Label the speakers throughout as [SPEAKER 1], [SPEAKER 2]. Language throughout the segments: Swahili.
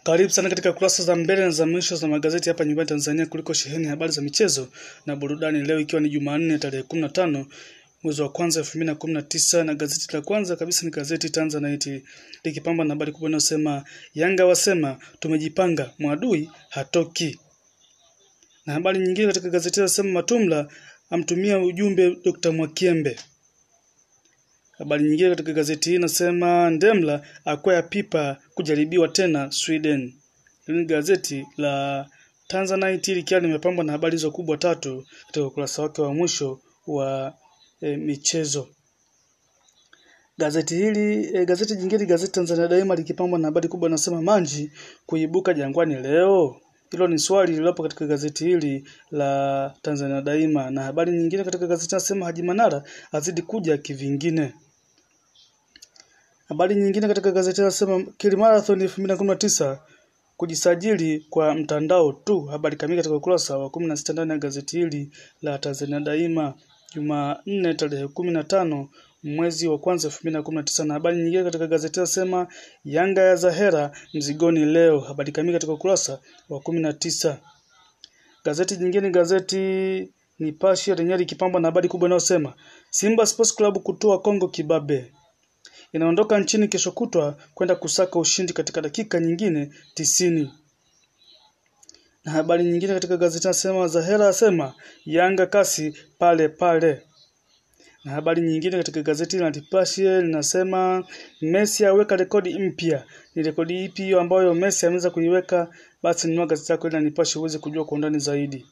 [SPEAKER 1] Karibu sana katika kurasa za mbele na za mwisho za magazeti hapa nyumbani Tanzania kuliko sheheni habari za michezo na burudani. Leo ikiwa ni Jumanne tarehe 15 mwezi wa kwanza 2019 na gazeti la kwanza kabisa ni gazeti Tanzanite likipamba na habari kubwa inayosema Yanga wasema tumejipanga, mwadui hatoki. Na habari nyingine katika gazeti inasema Matumla amtumia ujumbe Dr. Mwakiembe. Habari nyingine katika gazeti hii inasema Ndemla akwea pipa kujaribiwa tena Sweden. Hili ni gazeti la Tanzanite likiwa limepambwa na habari hizo kubwa tatu katika ukurasa wake wa mwisho wa e, michezo. Gazeti hili e, gazeti jingine gazeti Tanzania Daima likipambwa na habari kubwa inasema Manji kuibuka Jangwani leo. Hilo ni swali lililopo katika gazeti hili la Tanzania Daima, na habari nyingine katika gazeti nasema Haji Manara azidi kuja kivingine. Habari nyingine katika gazeti nasema Kilimarathon 2019 kujisajili kwa mtandao tu. Habari kamili katika ukurasa wa 16 ndani ya gazeti hili la Tanzania Daima, Jumanne tarehe 15 mwezi wa kwanza 2019. Na habari nyingine katika gazeti nasema Yanga ya Zahera mzigoni leo. Habari kamili katika ukurasa wa 19. Gazeti jingine gazeti Nipashe lenyewe likipambwa na habari kubwa inayosema Simba Sports Club kutoa Kongo kibabe inaondoka nchini kesho kutwa kwenda kusaka ushindi katika dakika nyingine tisini. Na habari nyingine katika gazeti nasema Zahera asema Yanga kasi pale pale. Na habari nyingine katika gazeti la Nipashe linasema Messi aweka rekodi mpya. Ni rekodi ipi hiyo ambayo Messi ameweza kuiweka? Basi nunua gazeti lako ili Nipashe uweze kujua kwa undani zaidi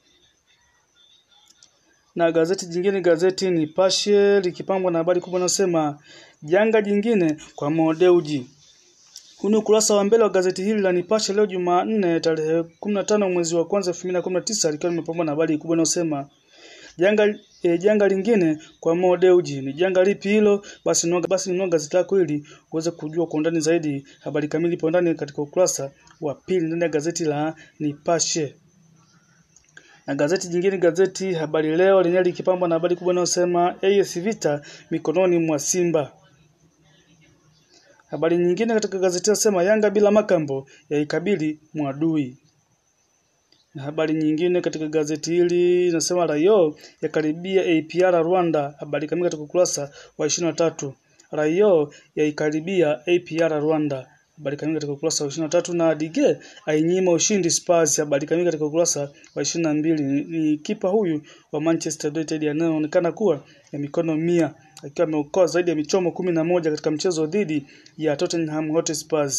[SPEAKER 1] na gazeti jingine gazeti Nipashe likipambwa na habari kubwa inasema janga jingine kwa Modeuji. Huu ni ukurasa wa mbele wa gazeti hili la Nipashe leo Jumanne tarehe 15 mwezi wa kwanza 2019 likiwa limepambwa na habari kubwa inayosema janga e, janga lingine kwa Modeuji. Ni janga lipi hilo? Basi nunua basi nunua gazeti lako ili uweze kujua kwa undani zaidi. Habari kamili ipo ndani katika ukurasa wa pili ndani ya gazeti la Nipashe na gazeti jingine gazeti Habari Leo lenyewe likipambwa na habari kubwa inayosema AS Vita mikononi mwa Simba. Habari nyingine katika gazeti nasema Yanga bila makambo yaikabili mwadui. Na habari nyingine katika gazeti hili nasema Rayo yakaribia APR Rwanda. Habari kamili katika ukurasa wa 23. Rayo yaikaribia APR Rwanda habari kamili katika ukurasa wa 23 na Dige ainyima ushindi Spurs. Habari kamili katika ukurasa wa 22. Ni, ni kipa huyu wa Manchester United anayeonekana kuwa ya mikono mia akiwa ameokoa zaidi ya michomo kumi na moja katika mchezo dhidi ya Tottenham Hotspur.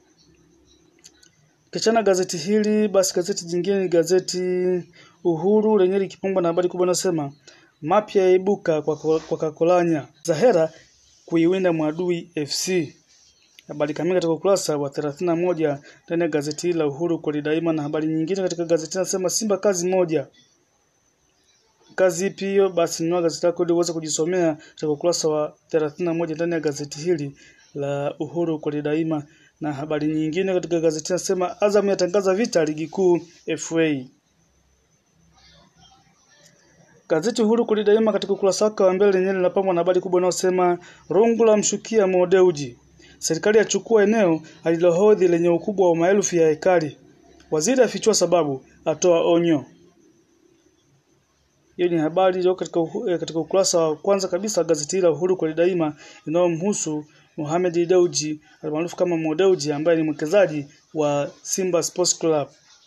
[SPEAKER 1] Kichana gazeti hili basi, gazeti jingine ni gazeti Uhuru lenyewe likipambwa na habari kubwa inasema mapya yaibuka kwa, kwa Kakolanya Zahera kuiwinda Mwadui FC habari kamili katika ukurasa wa 31 ndani ya gazeti hili la Uhuru kwa daima. Na habari nyingine katika gazeti nasema Simba kazi moja. Kazi ipi hiyo? Basi nunua gazeti lako ili uweze kujisomea katika ukurasa wa 31 ndani ya gazeti hili la Uhuru kwa daima. Na habari nyingine katika gazeti nasema Azam yatangaza vita ligi kuu FA. Gazeti Uhuru kwa daima katika ukurasa wake wa mbele lenyewe linapambwa na habari kubwa inayosema Rungula mshukia Modeuji Serikali yachukua eneo alilohodhi lenye ukubwa wa maelfu ya hekari. Waziri afichua sababu, atoa onyo. Hiyo ni habari iliyo katika, katika ukurasa wa kwanza kabisa gazeti la Uhuru kwa daima inayomhusu Mohamed Dewji almaarufu kama Mo Dewji ambaye ni mwekezaji wa Simba Sports Club.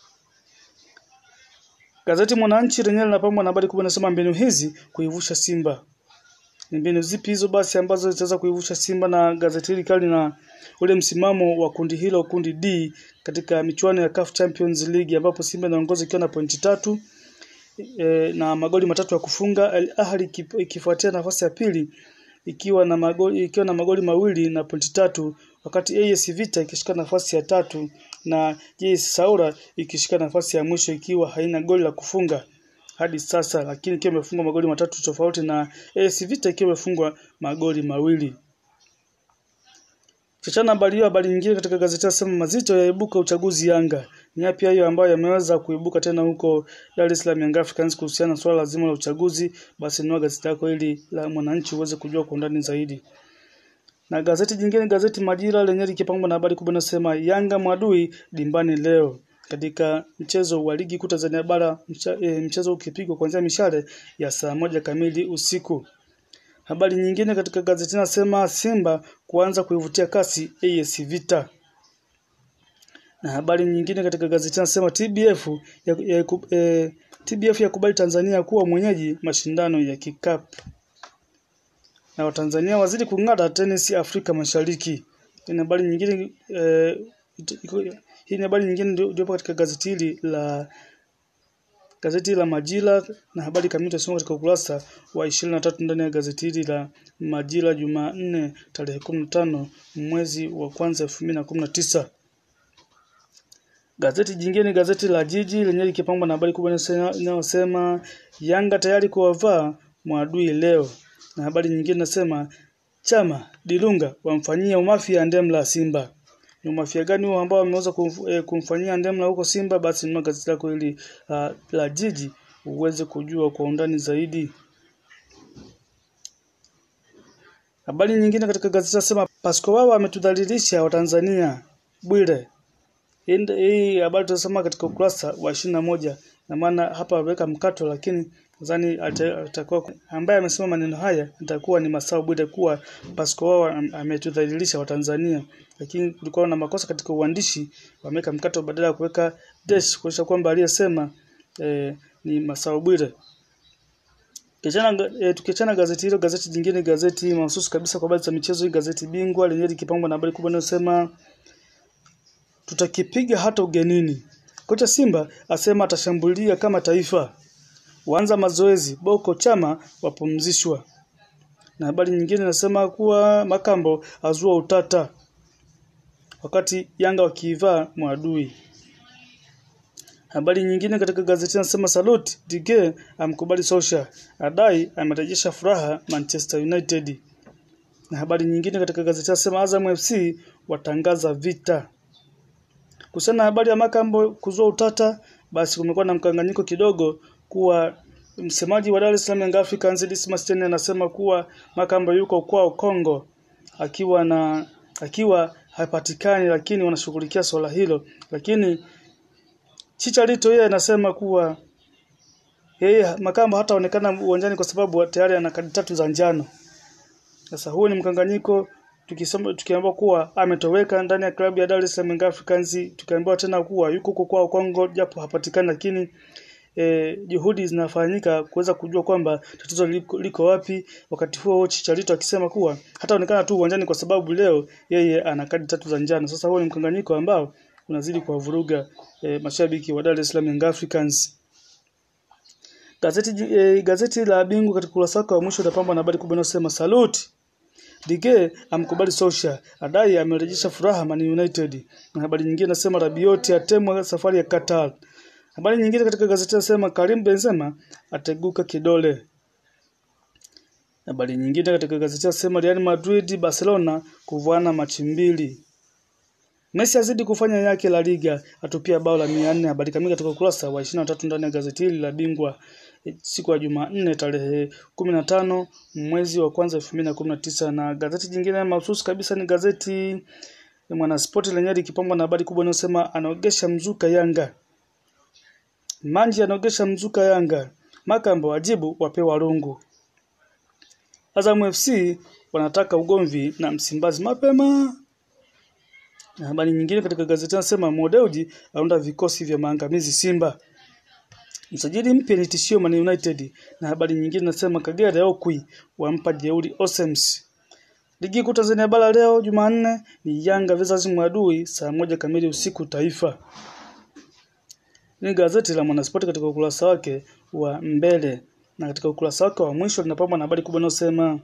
[SPEAKER 1] Gazeti Mwananchi lenyewe linapambwa na habari kubwa inasema mbinu hizi kuivusha Simba ni mbinu zipi hizo basi ambazo zitaweza kuivusha Simba? Na gazeti hili kali na ule msimamo wa kundi hilo, kundi D katika michuano ya CAF Champions League ambapo Simba inaongoza ikiwa na pointi tatu e, na magoli matatu ya kufunga. Al Ahly ikifuatia nafasi ya pili ikiwa na magoli ikiwa na magoli mawili na pointi tatu, wakati AS Vita ikishika nafasi ya tatu na JS Saoura ikishika nafasi ya mwisho ikiwa haina goli la kufunga hadi sasa, lakini ikiwa imefungwa magoli matatu tofauti na AS Vita ikiwa imefungwa magoli mawili. Kichana habari hiyo, habari nyingine katika gazeti nasema mazito yaibuka uchaguzi Yanga. Ni yapi hayo ambayo yameweza kuibuka tena huko Dar es Salaam Young Africans kuhusiana na swala zima la uchaguzi? Basi nunua gazeti lako ili la Mwananchi uweze kujua kwa undani zaidi. Na gazeti jingine, gazeti Majira lenyewe likipambwa na habari kubwa inasema Yanga mwadui dimbani leo katika mchezo wa ligi kuu Tanzania bara mcha, e, mchezo ukipigwa kuanzia mishale ya saa moja kamili usiku. Habari nyingine katika gazeti nasema Simba kuanza kuivutia kasi AS Vita. Na habari nyingine katika gazeti nasema TBF ya, ya, ya, TBF yakubali Tanzania kuwa mwenyeji mashindano ya kikapu. Na Watanzania wazidi kung'ata tenisi Afrika Mashariki. Hii habari nyingine eh, hii ni habari nyingine ndio katika gazeti hili la gazeti la Majira na habari kamili tutasoma katika ukurasa wa 23 ndani ya gazeti hili la Majira Jumanne tarehe 15 mwezi wa kwanza 2019. Gazeti jingine gazeti la Jiji lenyewe likipambwa na habari kubwa inayosema Yanga tayari kuwavaa mwadui leo, na habari nyingine nasema Chama Dilunga wamfanyia umafia Ndemla Simba. Ni umafia gani huo ambao wameweza kumf, eh, kumfanyia Ndemla huko Simba? Basi nunua gazeti lako hili uh, la Jiji uweze kujua kwa undani zaidi. Habari nyingine katika gazeti nasema Pasco Wawa ametudhalilisha Watanzania. Bwire hii habari tutasoma katika ukurasa wa ishirini na moja na maana hapa wameweka mkato, lakini nadhani atakuwa ambaye amesema maneno haya itakuwa ni Masao Bwire kuwa Pasco wao ametudhalilisha Watanzania, lakini kulikuwa na makosa katika uandishi, wameweka mkato badala ya kuweka dash kuonyesha kwamba aliyesema eh, ni Masao Bwire. Kichana, e, tukiachana gazeti hilo, gazeti jingine, gazeti mahususi kabisa kwa habari za michezo, hii gazeti Bingwa lenyewe likipambwa na habari kubwa inayosema tutakipiga hata ugenini. Kocha Simba asema atashambulia kama taifa. Waanza mazoezi, Boko Chama wapumzishwa. Na habari nyingine inasema kuwa Makambo azua utata wakati Yanga wakiivaa mwadui. Habari nyingine katika gazeti nasema Salute Dige amkubali Sosha, adai amerejesha furaha Manchester United. Na habari nyingine katika gazeti nasema Azam FC watangaza vita. Kuhusiana na habari ya Makambo kuzua utata, basi kumekuwa na mkanganyiko kidogo kuwa msemaji wa Dar es Salaam Young Africans Dismas Tene anasema kuwa Makambo yuko kwao Kongo akiwa na akiwa hapatikani, lakini wanashughulikia swala hilo, lakini Chicharito yeye anasema kuwa yeye Makambo hataonekana uwanjani kwa sababu tayari ana kadi tatu za njano. Sasa huo ni mkanganyiko tukisema tukiambiwa kuwa ametoweka ndani ya klabu ya Dar es Salaam Young Africans, tukiambiwa tena kuwa yuko huko kwao Kongo japo hapatikani, lakini e, juhudi zinafanyika kuweza kujua kwamba tatizo liko, liko wapi. Wakati huo Chicharito akisema kuwa hataonekana tu uwanjani kwa sababu leo yeye ana kadi tatu za njano. Sasa huo ni mkanganyiko ambao unazidi kuwavuruga e, mashabiki wa Dar es Salaam Young Africans. Gazeti e, gazeti la Bingwa katika ukurasa wake wa mwisho utapambwa na habari kubwa inayosema salute Dige amkubali Sosha, adai amerejesha furaha Man United. Na habari nyingine nasema Rabioti atemwa safari ya Qatar. Habari nyingine katika gazeti nasema Karim Benzema ateguka kidole. Habari nyingine katika gazeti nasema Real Madrid Barcelona kuvuana machi mbili. Messi azidi kufanya yake La Liga, atupia bao la 400. Habari kamili katika ukurasa wa 23 ndani ya gazeti hili la Bingwa siku ya Jumanne tarehe 15 mwezi wa kwanza 2019. Na gazeti jingine mahususi kabisa ni gazeti Mwanaspoti lenyewe likipambwa na habari kubwa inayosema anaogesha mzuka Yanga. Manji anaogesha mzuka Yanga. Makambo wajibu wapewa rungu. Azam FC wanataka ugomvi na Msimbazi mapema. Na habari nyingine katika gazeti nasema Modeuji aunda vikosi vya maangamizi Simba. Msajili mpya ni tishio Man United. Na habari nyingine nasema Kagera Okwi wampa jeuri Osems. Ligi kuu Tanzania bara leo Jumanne ni Yanga versus Mwadui saa moja kamili usiku Taifa. Ni gazeti la Mwanaspoti katika ukurasa wake wa mbele na katika ukurasa wake wa mwisho linapambwa na habari kubwa inayosema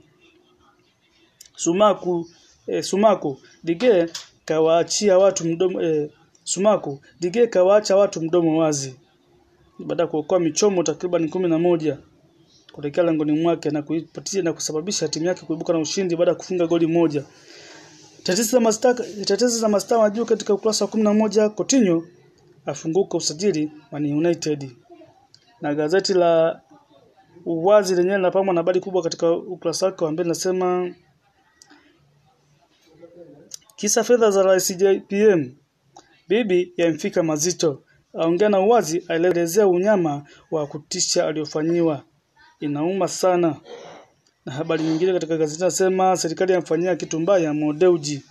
[SPEAKER 1] Sumaku eh, Sumaku Dige kawaachia watu mdomo eh, Sumaku Dige kawaacha watu mdomo wazi baada ya kuokoa michomo takriban kumi na moja kuelekea langoni mwake na kuipatia na kusababisha timu yake kuibuka na ushindi baada ya kufunga goli moja. Tetesi za mastaa tetesi za mastaa wa juu katika ukurasa wa 11 Coutinho afunguka usajili Man United. Na gazeti la Uwazi lenyewe linapambwa na habari kubwa katika ukurasa wake wa mbele nasema Kisa fedha za Rais JPM. Bibi yamfika mazito. Aongea na uwazi, aelezea unyama wa kutisha aliofanyiwa. Inauma sana. Na habari nyingine katika gazeti nasema serikali yamfanyia kitu mbaya Mo Dewji.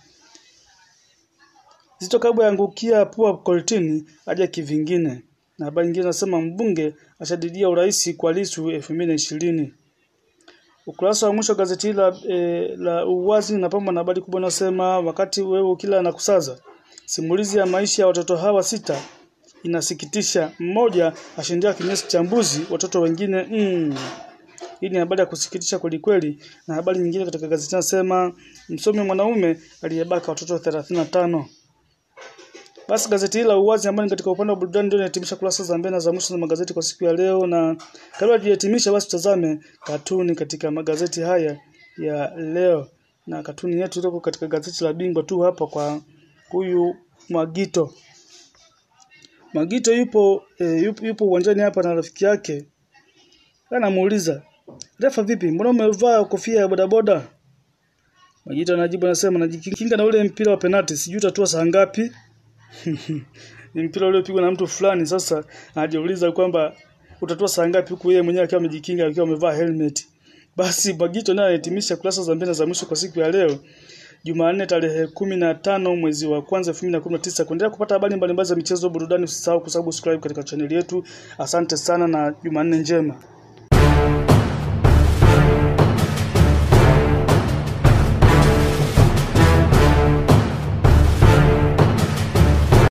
[SPEAKER 1] Zito Kabwe yaangukia pua kortini aja kivingine. Na habari nyingine nasema mbunge ashadidia urais kwa Lissu 2020. Ukurasa wa mwisho wa gazeti hili la, e, la Uwazi napambwa na habari kubwa inasema wakati wewe kila anakusaza. Simulizi ya maisha ya watoto hawa sita inasikitisha. Mmoja ashindia kinyesi cha mbuzi, watoto wengine mm. Hii ni habari ya kusikitisha kweli kweli. Na habari nyingine katika gazeti nasema msomi mwanaume aliyebaka watoto 35. Basi gazeti hili la Uwazi ambalo ni katika upande wa burudani ndio inahitimisha kurasa za mbele na za mwisho za magazeti kwa siku ya leo, na kabla tujahitimisha, basi tutazame katuni katika magazeti haya ya leo, na katuni yetu iliyoko katika gazeti la Bingwa tu hapa kwa huyu Mwagito. Mwagito yupo, e, yupo yupo uwanjani hapa na rafiki yake, anamuuliza refa, vipi, mbona umevaa kofia ya bodaboda? Mwagito anajibu anasema, najikinga na ule mpira wa penalti, sijui utatua saa ngapi ni mpira uliopigwa na mtu fulani. Sasa anajiuliza kwamba utatua saa ngapi, huku yeye mwenyewe akiwa amejikinga akiwa amevaa helmet. Basi Bagito naye anahitimisha kurasa za mbele za mwisho kwa siku ya leo Jumanne tarehe kumi na tano mwezi wa kwanza elfu mbili na kumi na tisa. Kuendelea kupata habari mbalimbali za michezo, burudani, usisahau kusubscribe katika chaneli yetu. Asante sana na Jumanne njema.